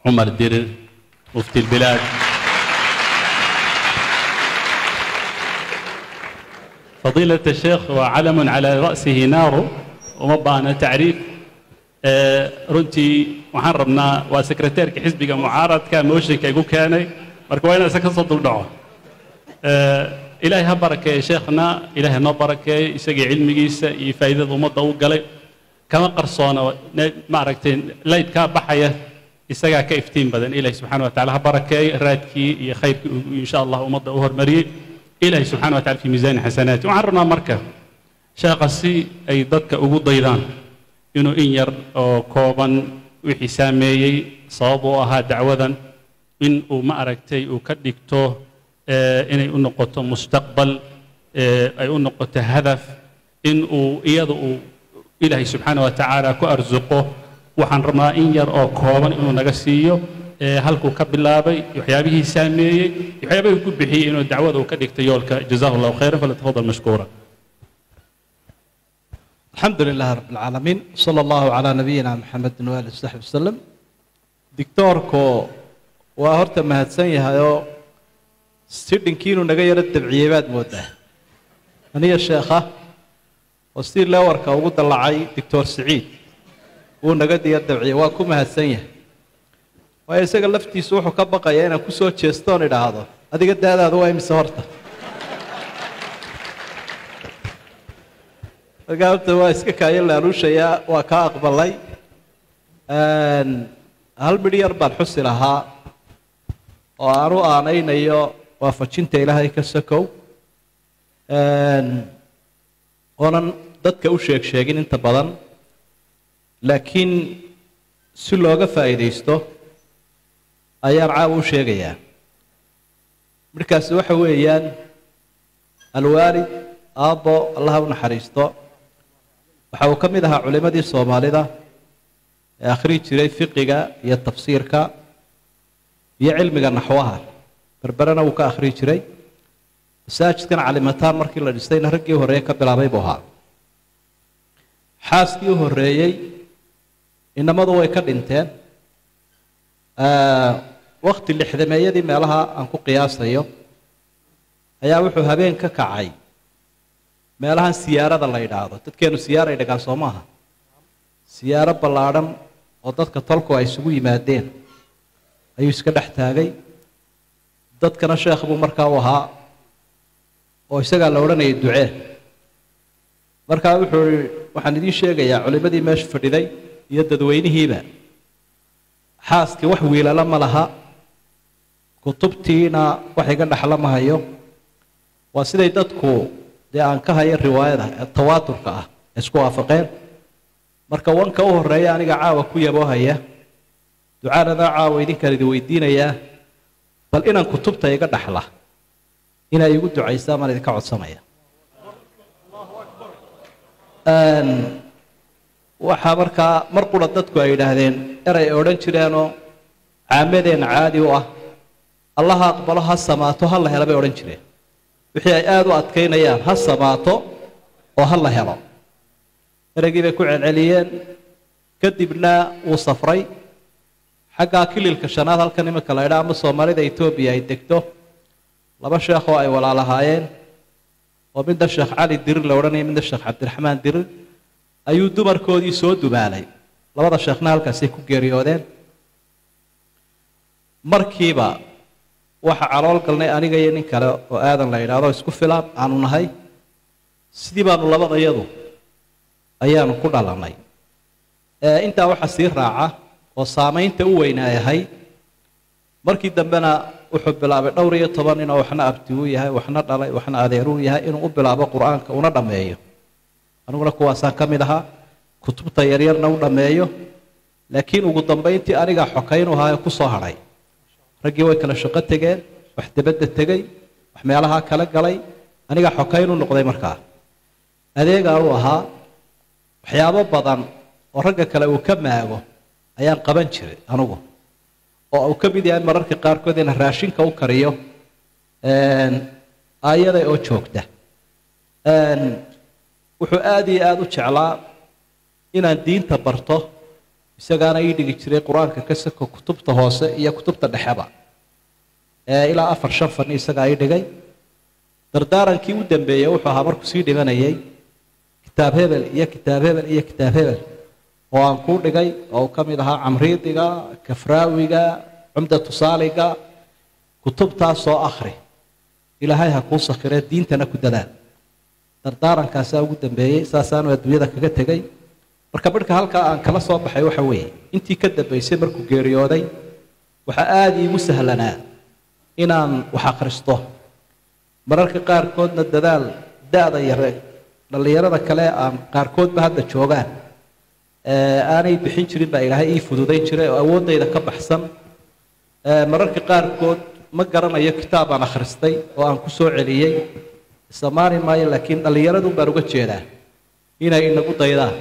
عمر ديرر مفتي البلاد فضيلة الشيخ وعلم على رأسه نار ومبانا تعريف آه، runtii waxaan rabnaa waa sekreteerka xisbiga mucaaradka mooshinka igu keenay marka waa inaan isa ka soo duldhaco آه، ilaahay ha barakeeye sheekhna ilaahay noo barakeeye isagii cilmigiisa iyo faa'iidada ummadda u galay kama qarsoona ne- maaragtay laydkaa baxaya isagaa ka iftiin badan ilaahay subxaana wa tacaala ha barakeeye raadkii iyo khayrkii uu insha allah ummadda u hormariyey ilaahay subxaana wa taala fi miisaani xasanaati waxaan rabnaa marka sheekha si ay dadka ugu daydaan inuu in yar oo kooban wixii saameeyey sabab u ahaa dacwadan in uu ma aragtay uu ka dhigto eh, inay u noqoto mustaqbal eh, ay u noqoto hadaf in uu iyada uu ilaahay subxaana wa tacaala ku arsuqo waxaan rabnaa in yar oo kooban inuu naga siiyo eh, halkuu ka bilaabay waxyaabihii saameeyey waxyaabihii ku bixiyey inuu dacwada uu ka dhigto yoolka jazahu allahu khayran falyatafadal mashkuura الحمد لله رب العالمين صلى الله على نبينا محمد وآله وصحبه وسلم دكتوركو waa horta mahadsan yahayoo sidhinkiinuu naga yaro dabciyey baad moodaa aniga sheekha oo si lewarka ugu dallacay doctor siciid wuu naga diya dabciyey waa ku mahadsan yahay waayo isaga laftiisu wuxuu ka baqayaa inaan ku soo jeestoon idhaahdo adiga daadaadu waa imise horta markaa horta waa iska kaayo laaluushayaa waa kaa aqbalay hal midh yar baan xusi lahaa oo aan u aanaynayo waafajinta ilaahay ka sakow oonan dadka u sheeg sheegin inta badan laakiin si looga faa'iidaysto ayaan caawa u sheegayaa midhkaasi waxa weeyaan alwaalid aabbo allaha u naxariisto waxa uu ka mid ahaa culimmadii soomaalida ee akhrii jiray fiqiga iyo tafsiirka iyo cilmiga naxwaha berberena wuu ka akhrii jiray masaajidkan calimataan markii la dhistayna raggii horreeye ka bilaabay buu ahaa xaaskii u horreeyey inamadu way ka dhinteen wakti lixdameeyadii meelaha aan ku qiyaasayo ayaa wuxuu habeen ka kacay meelahan siyaarada la yidhaahdo dadkeenu siyaaray dhagaan soo maaha siyaaro ballaadhan oo dadka tolku ay isugu yimaadeen ayuu iska dhex taagay dadkana sheekh buu markaa u ahaa oo isagaa la odhanayay ducee markaa wuxuu ihi waxaan idiin sheegayaa culimmadii meesha fadhiday iyo dadweynihiiba xaaskii wax wiilala ma laha kutubtiina wax iga dhexla ma hayo waa siday dadku dee aan ka hayo riwaayada ee tawaaturka ah isku waafaqeen marka wanka u horreeya aniga caawa ku yaboo haya ducaanadaa caawa idinkaan idin weydiinayaa bal inaan kutubta iga dhaxla inay igu ducaysaa maan idinka codsanaya waxaa markaa mar qura dadku ay yidhaahdeen eray ay odhan jireenoo caamadeenna caadi u ah allaha aqbalo ha samaato ha la helo bay odhan jireen wixii ay aada u adkaynayaan ha samaato oo ha la helo ereygii bay ku celceliyeen kadibna wuu safray xaggaa kililka shanaad halkan iminka la idhaa ama soomaalida etoobiya ay degto laba sheekh oo ay walaalahaayeen oo midna sheekh cali dirir la odhanaya midna sheekh cabdiraxmaan dirir ayuu dumarkoodii soo dumaalay labada sheekhna halkaasay ku geeriyoodeen markiiba waxa calool galnay aniga iyo nin kale oo aadan la idhaahdo isku filaan aanu nahay sidii baanu labadayadu ayaanu ku dhalannay intaa waxaa sii raaca oo saamaynta u weynaayahay markii dambena wuxuu bilaabay dhowr iyo toban ninoo waxna abti uu yahay waxna dhalay waxna adeer uu yahay inuu u bilaabo qur-aanka una dhammeeyo aniguna kuwaasaan ka mid ahaa kutubta yaryarna u dhammeeyo laakiin ugu dambayntii anigaa xokaynu ahaa ee ku soo hadhay raggii way kala shaqo tegeen wax debadda tegey wax meelahaa kala galay anigaa xokaynu noqday markaa adeegaanu ahaa waxyaabo badan oo ragga kale uu ka maago ayaan qaban jiray anugu oo uu ka mid yahay mararka qaarkood inaan raashinka u kariyo aayada oo joogta wuxuu aada iyo aada u jeclaa inaan diinta barto isagaana ii dhigi jiray qur-aanka ka sako kutubta hoose iyo kutubta dhexeba ee ilaa afar shan fani isagaa ii dhigay dardaarankii u dambeeyey wuxuu ahaa markuu sii dhimanayay kitaab hebel iyo kitaab hebel iyo kitaab hebel oo aan kuu dhigay oo uu ka mid ahaa camriidiga kafraawiga cumdatu saaliga kutubtaasoo akhri ilaahay ha kuu sakhiree diintana ku dadaal dardaarankaasaa ugu dambeeyey saasaanu adduunyada kaga tegay marka midhka halkaa aan kala soo baxay waxa weeye intii ka dambaysay markuu geeriyooday waxaa aada iigu sahlanaa inaan wax akhristo mararka qaarkoodna dadaal da-da yare dhallinyarada kale aan qaarkoodba hadda joogaan aanay bixin jirin baa ilaahay ii fududayn jiray oo awooddayda ka baxsan mararka qaarkood ma garanayo kitaab aan akhristay oo aan ku soo celiyey isamaani maayo laakiin dhallinyaradun baan uga jeedaa inay inagu daydaan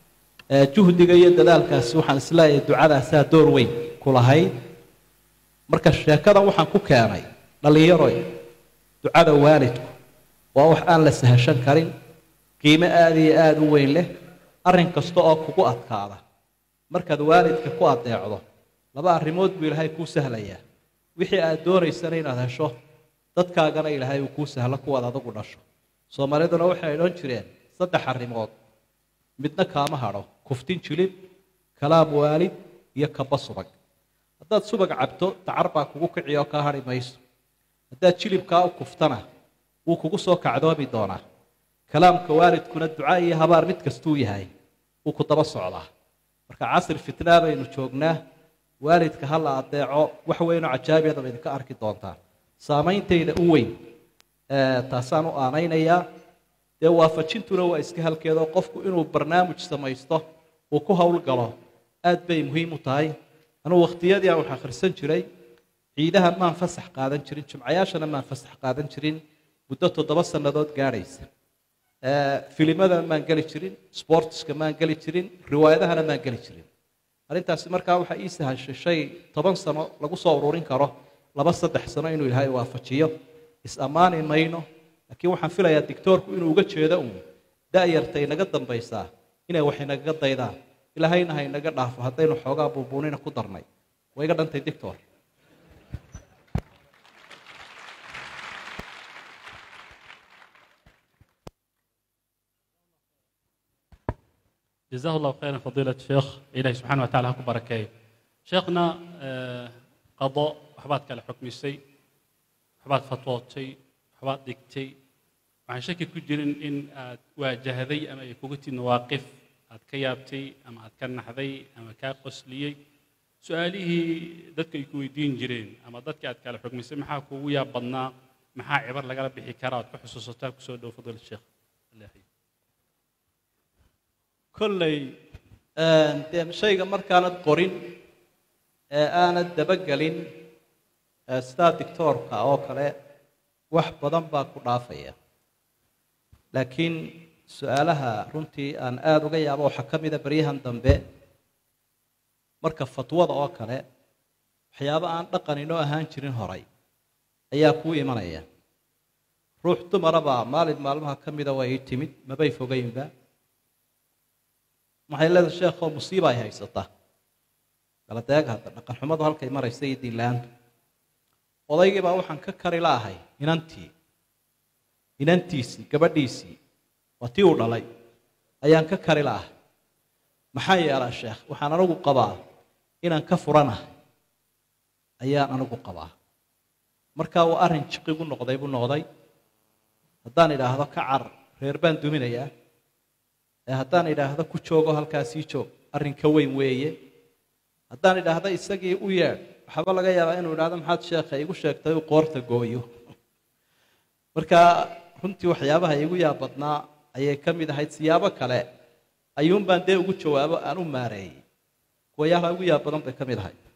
juhdiga iyo dadaalkaasi waxaan isleeyahay ducadaasaa door weyn ku lahayd marka sheekadan waxaan ku keenay dhallinyaroy ducada waalidku waa wax aan la sahashan karin qiimo aada iyo aada u weyn leh arrin kasta oo kugu adkaada markaad waalidka ku adeecdo laba arrimood buu ilaahay kuu sahlayaa wixii aad doonaysana inaad hesho dadkaagana ilaahay uu kuu sahlo kuwaad adigu dhasho soomaaliduna waxay odhan jireen saddex arrimood midna kaama hadho kuftin jilib kalaam waalid iyo kaba subag haddaad subag cabto dacar baa kugu kici oo kaa hadhi mayso haddaad jilibkaa u kuftana wuu kugu soo kacdoomi doonaa kalaamka waalidkuna duca iyo habaar mid kastuu yahay wuu ku daba socdaa marka casri fitnaa baynu joognaa waalidka ha la adeeco wax weynoo cajaabiyada ba idinka arki doontaan saameyntayda u weyn taasaan u aanaynayaa dee waafajintuna waa iska halkeedoo qofku inuu barnaamij samaysto uu ku howlgalo aad bay muhiim u tahay anugu wakhtiyadii aan wax akhrisan jiray ciidaha maan fasax qaadan jirin jimcayaashana maan fasax qaadan jirin muddo toddoba sannadood gaadhaysa filimada maan geli jirin sportska maan geli jirin riwaayadahana maan geli jirin arrintaasi markaa waxaa ii sahashay shay toban sano lagu soo ururin karo laba saddex sano inuu ilaahay waafajiyo is-ammaani mayno laakiin waxaan filayaa dictoorku inuu uga jeedo uun da-yarta inaga dambaysaa inay wax inagaga daydaan ilaahayna ha inaga dhaafo haddaynu xoogaa buubuunina ku darnay way iga dhantay dictor جزاه الله خيرا فضيلة الشيخ إلهي سبحانه وتعالى هكو بركاي شيخنا آه، قضاء وحبات كلا حكم الشيء وحبات فتوات شيء وحبات ديكتي waxaan shaki ku jirin in aad waajahday ama ay kugu tid mawaaqif aad ka yaabtay ama aad ka naxday ama kaa qosliyey su-aalihii dadku ay ku weydiin jireen ama dadka aad kala xukmisay maxaa kugu yaab badnaa maxaa cibar lagala bixi karaa aad ku xusuusataa kusoo dhow fadiila sheekh ilaahi kolley dee shayga markaanad qorin ee aanad dabagelin ee sidaa dictoorka oo kale wax badan baa ku dhaafaya laakiin su-aalaha runtii aan aada uga yaabo waxaa ka mida baryahan dambe marka fatwada oo kale waxyaabo aan dhaqan inoo ahaan jirin horay ayaa kuu imanaya ruux dumarabaa maalin maalmaha ka mida waa ii timid mabay fogeynba waxay leedahay sheekhoo musiiba ay haysata galadeeg hadda dhaqan xumadu halkay maraysa iyo diinla-aantu odaygii baa waxaan ka kari laahay inantii inantiisii gabadhiisii waa tii uu dhalay ayaan ka kari la'ahay maxaa yeelaa sheekh waxaan anigu qabaa inaan ka furanahay ayaan anigu qabaa markaa waa arrin jiqigu noqday buu noqday haddaan idhaahdo ka car reer baan duminayaa ee haddaan idhaahdo ku joogo halkaasii joog arrin ka weyn weeye haddaan idhaahdo isagii u yeedh waxaaba laga yaabaa inuu idhahdo maxaad sheekha igu sheegtay uu qoorta gooyo marka runtii waxyaabaha igu yaab badnaa ayay ka mid ahayd siyaabo kale ayuunbaan dee ugu jawaabo aan u maareeyey kuwayaalaha ugu yaab badan bay ka mid ahayd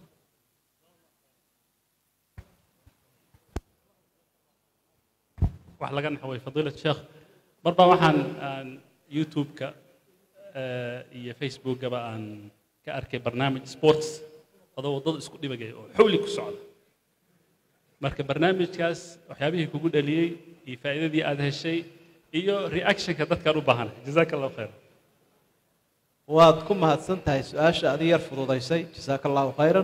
wax laga naxway fadiilat sheekh marba waxaan aan youtube-ka iyo facebookaba aan ka arkay barnaamij sports adoo waddada isku dhibagaya oo xawli ku socda marka barnaamijkaas waxyaabihii kugu dhaliyey iyo faa'iidadii aad heshay iyo reactionka dadkaan u baahanay jazaaka allahu khayr waad ku mahadsan tahay su-aasha adi yar fududaysay jasaaka allahu khayran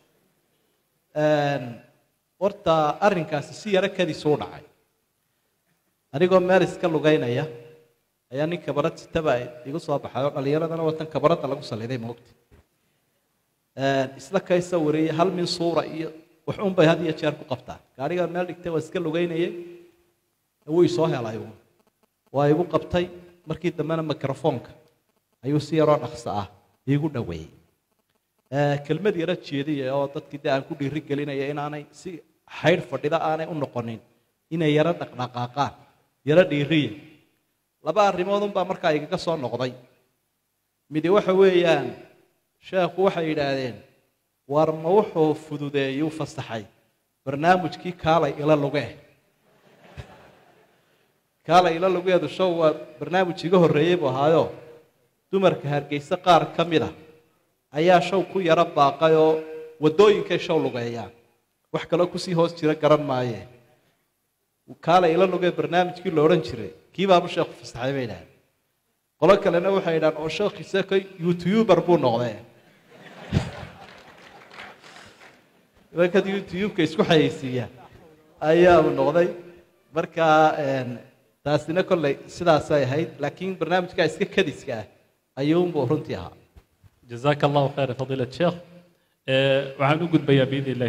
horta arrinkaasi si yaro kadiisu u dhacay anigoo meel iska lugaynaya ayaa nin kabarad sitaba igu soo baxay oo dhallinyaradana watan kabaradda lagu saliday moogta isla kaysa wariyey hal min suura iyo wax un bay had iyo jeer ku qabtaan gaadhigaa meel dhigtay waa iska lugaynayay wuu isoo helay waa igu qabtay markii dambena microfoonka ayuu si yaroo dhaqso ah iigu dhoweeyey kelmad yaro jeediya oo dadkii dee aan ku dhiiri gelinaya inaanay si xaydh fadhida aanay u noqonin inay yaro dhaqdhaqaaqaan yaro dhiiriya laba arrimoodun baa markaa igaga soo noqday midi waxa weeyaan sheekhu waxay yidhaahdeen war ma wuxuu fududeeyuu fasaxay barnaamijkii kaalay ila luge kaalay ila lugeedu show waa barnaamij iga horreeyey buu ahaayo dumarka hargeyse qaar ka mid a ayaa show ku yaro baaqay oo waddooyinkay show lugeeyaan wax kaloo kusii hoos jira garan maaye kaalay ila lugee barnaamijkii la odhan jiray kii baaba sheekhu fasaxay bay idhahdeen qolo kalena waxay yidhahan oo sheekhiise ka youtuber buu noqdee markaad youtube-ka isku xayeysiiya ayaau noqday marka taasina kolley sidaasay ahayd laakiin barnaamijkaa iska kadiska ah ayuunbuu runtii ahaa jazaaka allahu khayra fadiilat sheekh waxaan u gudbayaa biidn illahi